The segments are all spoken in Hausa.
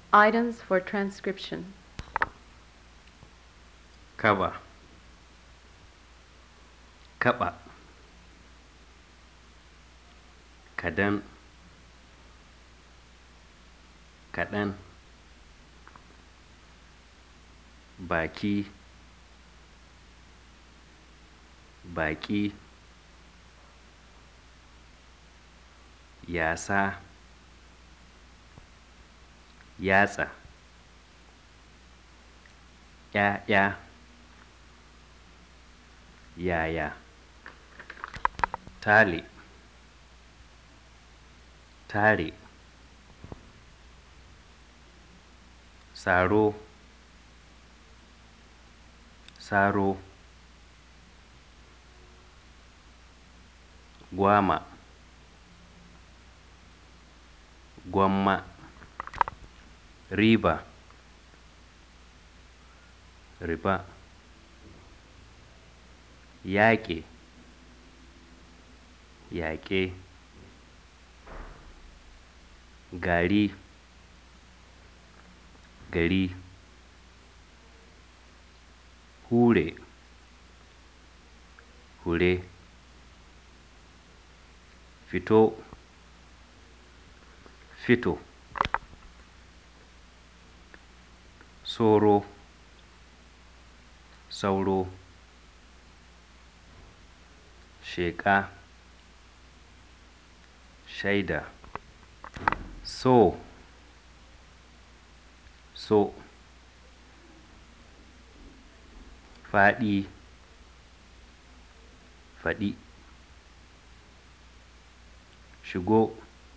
Items for transcription. kaba kaɓa kadan kaɗan baki baƙi yasa yatsa ‘ya'ya yaya tale tare saro saro gwama gwamma riba riba yaƙe yaƙe gari gari hure hure fito fito soro sauro sheƙa shaida so so faɗi faɗi shigo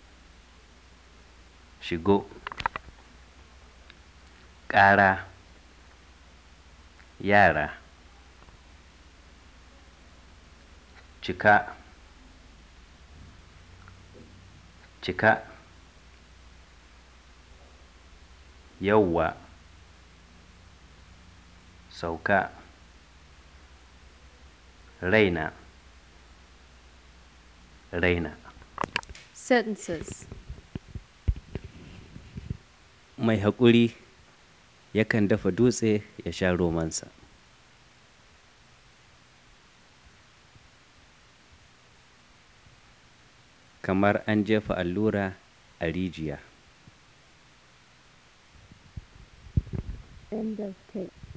shigo ƙara yara cika cika yauwa sauka raina raina Sentences. mai haƙuri yakan dafa dutse ya sha romansa kamar an jefa allura a rijiya End of tape.